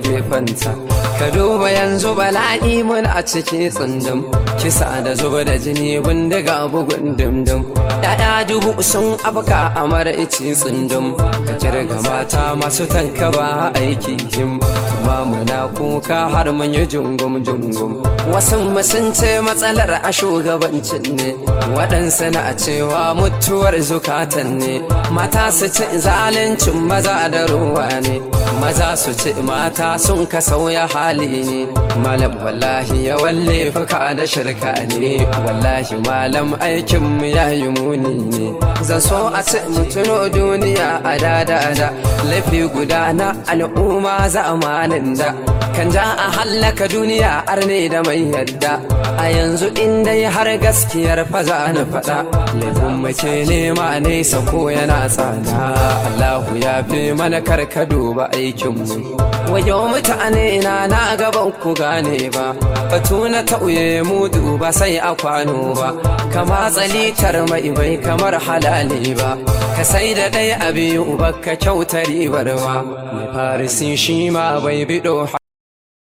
gefenta ka duba yanzu bala'i mun a ciki tsundum kisa da zuba da jini bindiga bugun dumdum ya'ya dubu sun afka a mara ici tsundum ka kirga mata masu tanka ba aiki him ba muna kuka har mun yi jungum jungum wasu sun ce matsalar a shugabancin ne waɗansu na cewa mutuwar zukatan ne mata su ci zaluncin maza da ruwa ne maza su ci mata sun ka sauya hali ne malam wallahi ya walle fuka da shirka ne wallahi malam aikin mu ya yi muni ne zan so a ci mutuno duniya a da da da laifi guda na al'umma zamanin da kan ja a hallaka duniya arne da mai yadda a yanzu inda har gaskiyar faza na faɗa laifin mace nema nesa ko yana tsada Allahu ya fi mana karka duba aikinmu wayo mutane na na gaban ku gane ba batu na tauye mu duba sai a kwano ba kama tsalitar mai bai kamar halali ba ka sai da ɗaya a biyu ba ka kyauta ribar ba mai farisi shi ma bai biɗo